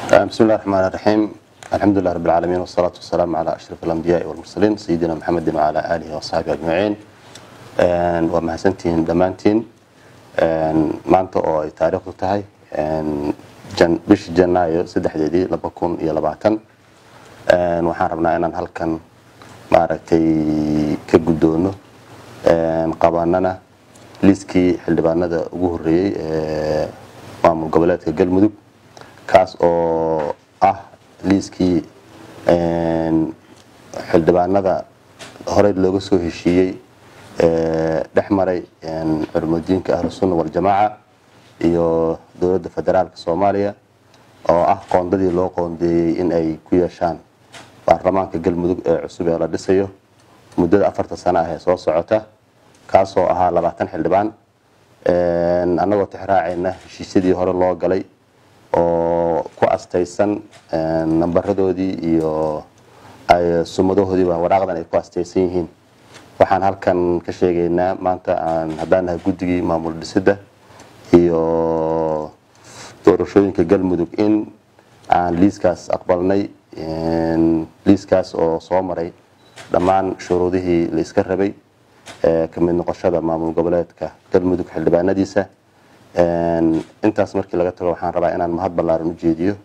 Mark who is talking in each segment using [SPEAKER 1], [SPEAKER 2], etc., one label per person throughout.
[SPEAKER 1] بسم الله الرحمن الرحيم الحمد لله رب العالمين والصلاة والسلام على أشرف الأنبياء والمرسلين سيدنا محمد وعلى آله وصحبه أجمعين ومهسنتين دمانتين maanta oo ay taariikhdu tahay bishii janaayo saddexdeedii laba kun iyo labaatan waxaan rabnaa inaan halkan maaragtay ka guddoono qabanana liiskii xildhibaanada ugu horeeyey ee maamul goboleedka galmudug kaas oo ah liiskii xildhibaanada horey looga soo heshiiyey dhex maray culumudiinka ahlusunna waljamaaca iyo dowladda federaalka soomaaliya oo ah qoondadii loo qoondeeyey in ay ku yeeshaan baarlamaanka galmudug ee cusub ee la dhisayo muddada afarta sano ah ee soo socota kaasoo ahaa labaatan xildhibaan annagoo tixraacayna heshiisyadii hore loo galay oo ku astaysan nambaradoodii iyo sumadahoodiiba waraaqdan ay ku astaysan yihiin waxaan halkan ka sheegaynaa maanta haddaan nahay guddigii maamul dhisidda iyo doorashooyinka galmudug in aan liiskaas aqbalnay liiskaas oo soo maray dhammaan shuruudihii la iska rabay ka mid noqoshada maamul goboleedka galmudug xildhibaanadiisa intaas markii laga tago waxaan rabaa inaan mahad ballaaran u jeediyo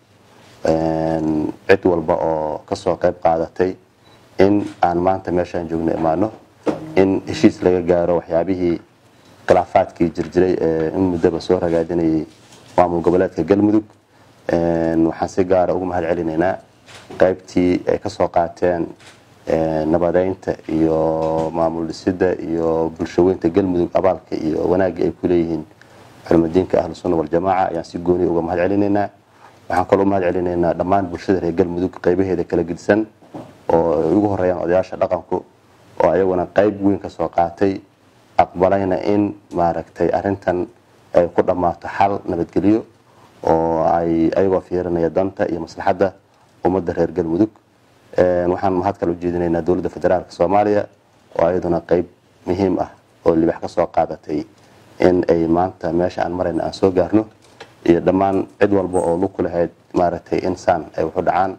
[SPEAKER 1] cid walba oo kasoo qayb qaadatay in aan maanta meeshaan joogno imaano in heshiis laga gaaro waxyaabihii khilaafaadkii jirjiray ee in muddaba soo ragaadinayay maamul goboleedka galmudug waxaan si gaara ugu mahad celinaynaa qaybtii ay kasoo qaateen nabadeynta iyo maamul dhisidda iyo bulshaweynta galmudug abaalka iyo wanaagga ay ku leeyihiin culumadiinka ahlu sunna waljamaaca ayaan si gooni uga mahad celinaynaa waxaan kaloo mahad celinaynaa dhammaan bulshada reer galmudug qaybaheeda kala gedisan oo ay ugu horeeyaan odayaasha dhaqanku oo ayaguna qayb weyn ka soo qaatay aqbalayna in maaragtay arintan ay ku dhammaato xal nabadgelyo oo ay ayagoo fiirinaya danta iyo maslaxadda ummadda reer galmudug waxaan mahad kale u jeedinaynaa dowladda federaalka soomaaliya oo ayaduna qayb muhiim ah oo libax ka soo qaadatay in ay maanta meesha aan marayna aan soo gaarno iyo dhammaan cid walba oo lug ku lahayd maaragtay insaan ay waxu dhacaan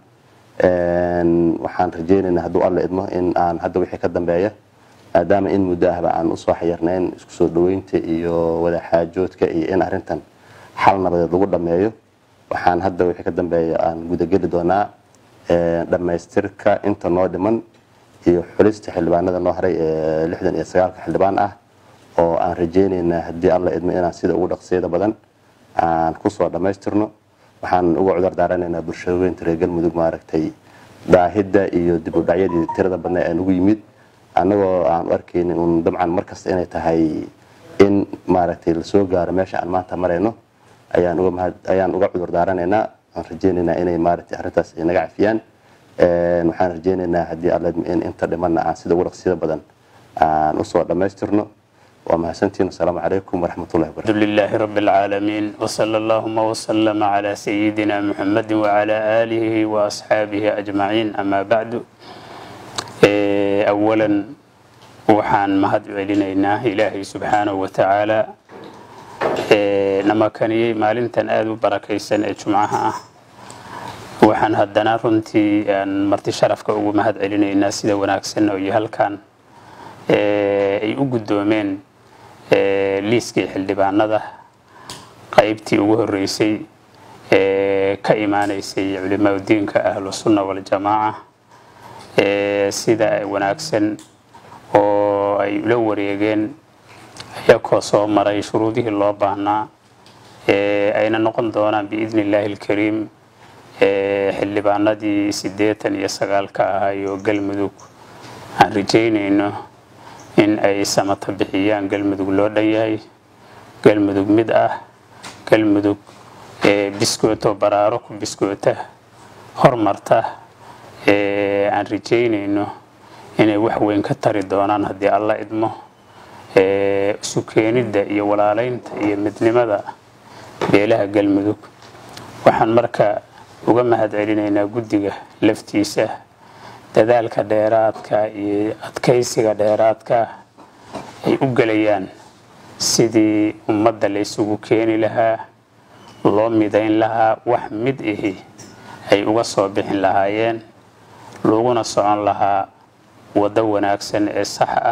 [SPEAKER 1] waxaan rajeynaynaa hadduu alla idmo in aan hadda wixii ka dambeeya maadaama in muddo ahba aan usoo xayirnayn isku soo dhaweynta iyo wadaxaajoodka iyo in arintan xal nabadeed lagu dhammeeyo waxaan hadda wixii ka dambeeya aan gudageli doonaa dhammaystirka inta noo dhiman iyo xulista xildhibaanada noo haray ee lixdan iyo sagaalka xildhibaan ah oo aan rajeynaynaa haddii alla idmo inaan sida ugu dhaqsiyada badan aan kusoo dhammaystirno waxaan uga cudur daaranaynaa bulshaweynta reer galmudug maaragtay daahidda iyo dib u dhacyadii tirada badna ee nagu yimid annagoo aan u arkaynin un dabcan markasta inay tahay in maaragtay lasoo gaaro meesha aan maanta marayno ayaan uga mahad ayaan uga cudur daaranaynaa aan rajeynaynaa inay maaragtay arrintaas ay naga cafiyaan waxaan rajeynaynaa haddii alla in inta dhimanna aan sida ugu dhaqsiyada badan aan usoo dhammaystirno ومحسنتين السلام عليكم ورحمة الله وبركاته
[SPEAKER 2] الحمد لله رب العالمين وصلى اللهم وسلم على سيدنا محمد وعلى آله وأصحابه أجمعين أما بعد أولا وحان مهد علينا إلهي سبحانه وتعالى نما كان مالنتن آدو بركيسن جمعها waxaan haddana runtii aan marti sharafka ugu mahad celinaynaa sida wanaagsan oo iyo halkan ay u guddoomeen liiskii xildhibaanada qaybtii ugu horeysay ee ka imaaneysay culimaudiinka ahlu sunna waljamaaca sida wanaagsan oo ay ula wareegeen ayakoo soo maray shuruudihii loo baahnaa ayna noqon doonaan biidni illaahi alkariim xildhibaanadii siddeetan iyo sagaalka ahaayoo galmudug aan rajeynayno in ay samata bixiyaan galmudug loo dhan yahay galmudug mid ah galmudug biskooto baraaro ku biskoota hormarta aan rajeynayno inay wax weyn ka tari doonaan haddii alla idmo isu keenidda iyo walaalaynta iyo midnimada beelaha galmudug waxaan marka uga mahad celinaynaa guddiga laftiisa dadaalka dheeraadka iyo adkaysiga dheeraadka ay u gelayaan sidii ummadda la ysugu keeni lahaa loo midayn lahaa wax mid ihi ay uga soo bixin lahaayeen laguna socon lahaa waddo wanaagsan ee sax ah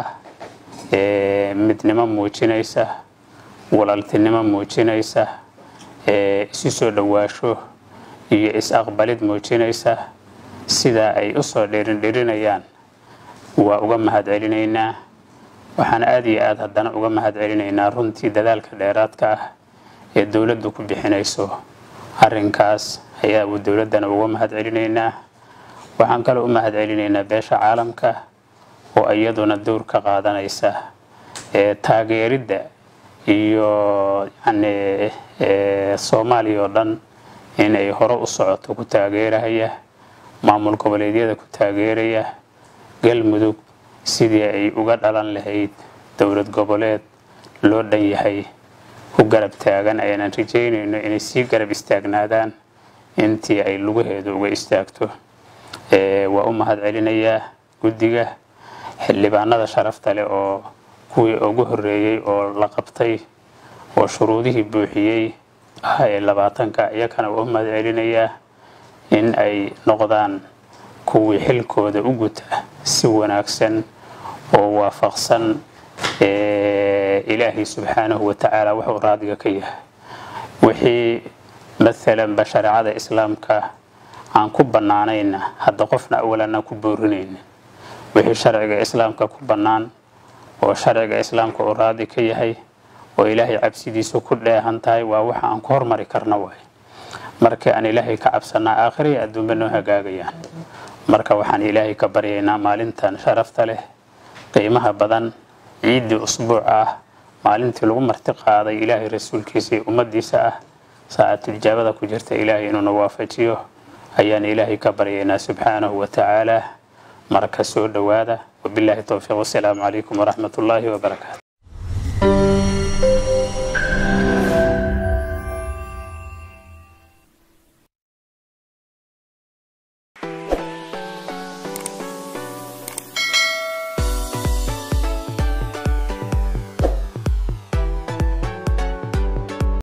[SPEAKER 2] ee midnimo muujinaysa walaaltinimo muujinaysa ee isu soo dhowaasho iyo is-aqbalid muujinaysa sidaa ay u soo dhirindhirinayaan waa uga mahad celinaynaa waxaan aad iyo aad haddana uga mahad celinaynaa runtii dadaalka dheeraadka ah ee dowladdu ku bixinayso arrinkaas ayaa dowladdana uga mahad celinaynaa waxaan kaloo u mahad celinaynaa beesha caalamka oo iyaduna dowr ka qaadanaysa ee taageeridda iyo yani soomaaliya oo dhan inay hore u socoto ku taageeraya maamul goboleedyada ku taageeraya galmudug sidii ay uga dhalan lahayd dowlad goboleed loo dhan yahay ku garab taagan ayaanan rajaynayno inay sii garab istaagnaadaan intii ay lugaheedu uga istaagto waa u mahad celinayaa guddiga xildhibaanada sharafta leh oo kuwii ugu horeeyey oo la qabtay oo shuruudihii buuxiyey ah ee labaatanka iyakana waa u mahad celinayaa in ay noqdaan kuwii xilkooda u guta si wanaagsan oo waafaqsan ilaahay subxaanahu watacaala wuxuu raadiga ka yahay wixii maalanba shareecada islaamka aan ku bannaanayna hadda qofna awalanaan ku boorinayna wixii sharciga islaamka ku bannaan oo sharciga islaamka uu raadi ka yahay oo ilaahay cabsidiisu ku dheehan tahay waa waxa aan ku hormari karna waay marka aan ilaahay ka cabsanaa aakhiriya adduunba noo hagaagayaan marka waxaan ilaahay ka baryaynaa maalintan sharafta leh qiimaha badan ciiddii usbuuc ah maalintii lagu marti qaaday ilaahay rasuulkiisa iyo ummadiisa ah saacatulijaabada ku jirta ilaahay inuuna waafajiyo ayaan ilaahay ka baryaynaa subxaanahu watacaala marka soo dhowaada wabilaahi towfiiq wasalaamu calaykum waraxmat ullaahi wabarakaatu